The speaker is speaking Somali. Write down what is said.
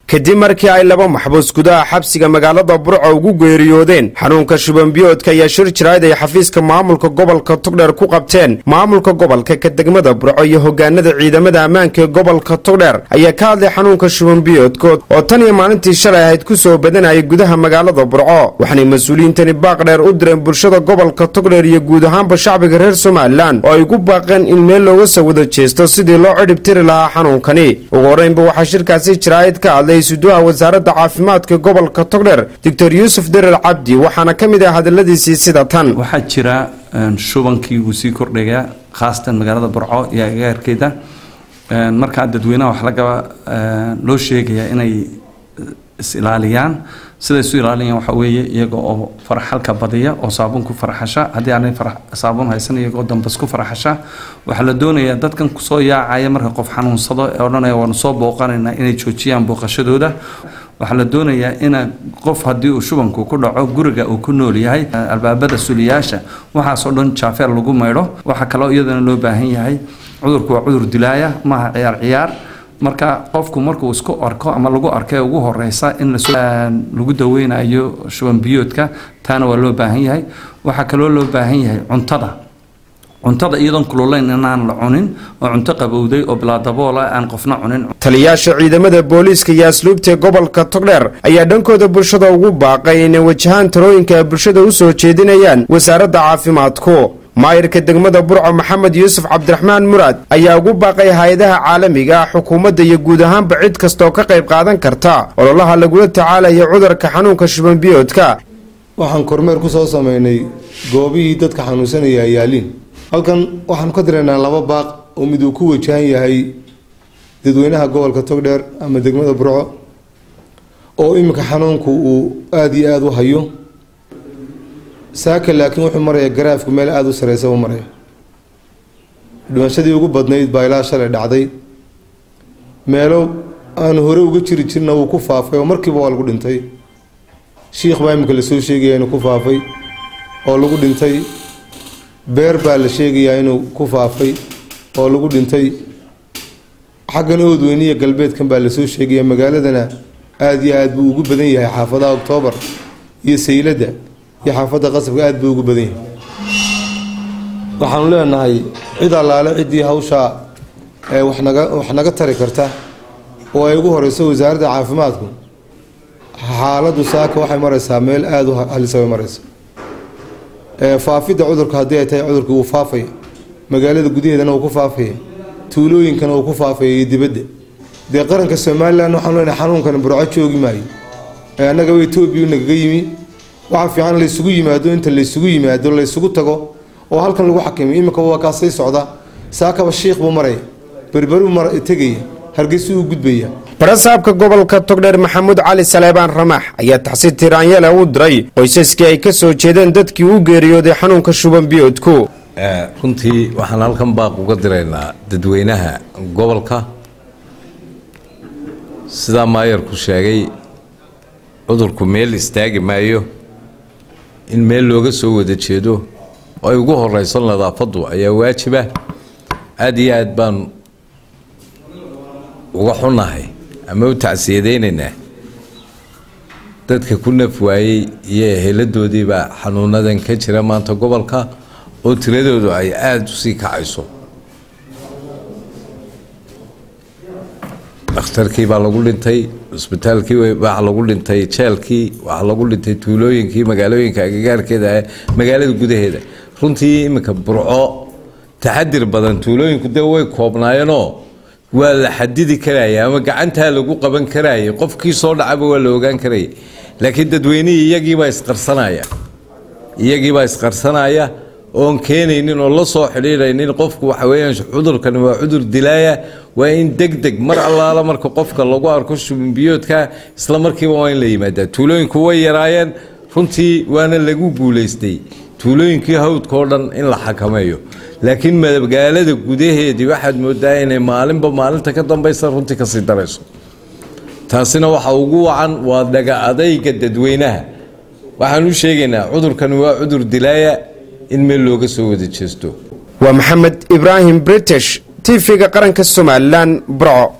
kadib markii ay laba maxbuus gudaha xabsiga magaalada burco ugu geeriyoodeen xanuunka shubanbiyoodka ayaa shir jirayd ay xafiiska maamulka gobolka togdheer ku qabteen maamulka gobolka ka degmada burco iyo hogaanada ciidamada ammaanka ee gobolka togdheer ayaa ka hadlay xanuunka shubanbiyoodkood oo tan iyo maalintii shalay ahayd ku soo badanayay gudaha magaalada burco waxaanay mas-uuliyiintani baaqdheer u direen bulshada gobolka togdheer iyo guud ahaanba shacbiga reer somalilan oo ay ugu baaqeen in meel looga soo wada jeesto sidii loo cidhib tiri lahaa xanuunkani ugu horreynba waxaa shirkaasi jiraayid ka hadlay suduha wasaaradda caafimaadka gobolka togdheer doctor yuusuf derer cabdi waxaana ka mid ah hadaladiisii sida tan waxaa jira shubankii uu sii kordhaya khaasatan magaalada burco iyo agagaarkeeda markaa dadweynaha wax lagaba loo sheegaya inay is-ilaaliyaan siday isu ilaaliyaan waxaa weeye iyaga oo faraxalka badiya oo saabuun ku faraxasha haddii aanay saabuun haysan iyagoo dambas ku faraxasha waxaa la doonayaa dadkan kusoo yaacaya marka qof xanuunsado ee odhanaya waanu soo booqanaynaa inay joojiyaan booqashadooda waxaa la doonayaa ina qof haddii uu shubanku ku dhaco guriga uu ku nool yahay albaabada suliyaasha waxaasoo dhan jaafeer lagu maydho waxaa kaloo iyadana loo baahan yahay cudurku waa cudur dilaaya maaha ciyaar ciyaar marka qofku markuu isku arko ama lagu arkay ugu horeysa in lagu daweynayo shubanbiyoodka taana waa loo baahan yahay waxaa kaloo loo baahan yahay cuntada cuntada iyadoon kululayn inaan la cunin oo cunto qabowday oo bilaadaboola aan qofna cunin taliyaasha ciidamada booliiska iyo asluubta gobolka togdheer ayaa dhankooda bulshada ugu baaqay inay wajahaan talooyinka ay bulshada u soo jeedinayaan wasaaradda caafimaadku maayirka degmada burco maxamed yuusuf cabdiraxmaan muraad ayaa ugu baaqay hay-adaha caalamiga ah xukuumadda iyo guud ahaanba cid kastaoo ka qayb qaadan karta ololaha lagula tacaalaya cudurka xanuunka shubanbiyoodka waxaan kormeer ku soo sameynay goobihii dadka xanuunsanaya ayaaliin halkan waxaanu ka direynaa laba baaq oo mid uu ku wajahan yahay dadweynaha gobolka togdheer ama degmada burco oo iminka xanuunku uu aada iyo aada u hayo saaka laakiin wuxuu marayaa garaafku meel aada u sareysa u maraya dhimashadii ugu badnayd baa ilaa shalay dhacday meelo aanu hore uga jiri jirna wuu ku faafay oo markiiba waa lagu dhintay shiikh baa iminka lasoo sheegaya inuu ku faafay oo lagu dhintay beer baa la sheegayaa inuu ku faafay oo lagu dhintay xaggan oodweyniya galbeedkan baa lasoo sheegaya magaaladana aada iyo aada buu ugu badan yahay xaafadaha oktoobar iyo sayladda iyo xaafadda qasabka aada buu ugu badan yahay waxaanu leenahay cid allaale ciddii hawshaa ee wax naga wax naga tari karta oo ay ugu horeyso wasaaradda caafimaadku xaaladdu saaka waxay mareysaa meel aada u halisa way mareysa faafidda cudurka haddii ay tahay cudurka wuu faafaya magaalada gudaheedana wuu ku faafaya tuulooyinkana wuu ku faafaya iyo dibadda dee qaranka somalilan waxaanu leenahay xanuunkan burco joogi maayo annagaba etoobiya nagaga yimi waxaa fiican laysugu yimaado inta laysugu yimaado laysugu tago oo halkan lagu xakimiyo iminka waa kaa sii socda saakaba shiikh buu maraya berberuu mar tegaya hargeysa uu gudbaya barasaabka gobolka togdheer maxamuud cali saleebaan ramaax ayaa taxsiir tiraanyale u diray qoysaskii ay ka soo jeedeen dadkii u geeriyooday xanuunka shubanbiyoodku runtii waxaan halkan baaq uga diraynaa dadweynaha gobolka sidaa maayarku sheegay cudurku meel istaagi maayo in meel looga soo wada jeedo oo ay ugu horeyso nadaafaddu ayaa waajiba aada iyo aad baan uga xunahay ama u tacsiyadaynaynaa dadka ku naf waayey iyo eheladoodiibaa xanuunadan ka jira maanta gobolka oo tiradoodu ay aada usii kacayso dhakhtarkii baa lagu dhintay cusbitaalkii waxaa lagu dhintay jeelkii waxaa lagu dhintay tuulooyinkii magaalooyinka agagaarkeeda magaalada gudaheeda runtii iminka burco taxadir badan tuulooyinku dee way koobnaayeenoo waa la xadidi karaya ama gacantaa lagu qaban karayay qofkii soo dhacaba waa la ogaan karayay laakiin dadweynihii iyagiibaa isqarsanaya iyagiibaa isqarsanaya oon keenaynin oo la soo xidhiidhaynin qofku waxa weeyaan cudurkani waa cudur dilaaya waa in deg deg mar allaala marka qofka lagu arko shubinbiyoodka isla markiiba waa in la yimaadaa tuulooyinku way yaraayeen runtii waana lagu guulaystay tuulooyinkii hawdka oo dhan in la xakameeyo laakiin magaalada gudaheedii waxaad moodaa inay maalinba maalinta ka dambaysa runtii kasii darayso taasina waxa ugu wacan waa dhaga adayga dadweynaha waxaan u sheegaynaa cudurkani waa cudur dilaaya in meel looga soo wada jeesto waa maxamed ibraahim british tv-ga qaranka somalilan burco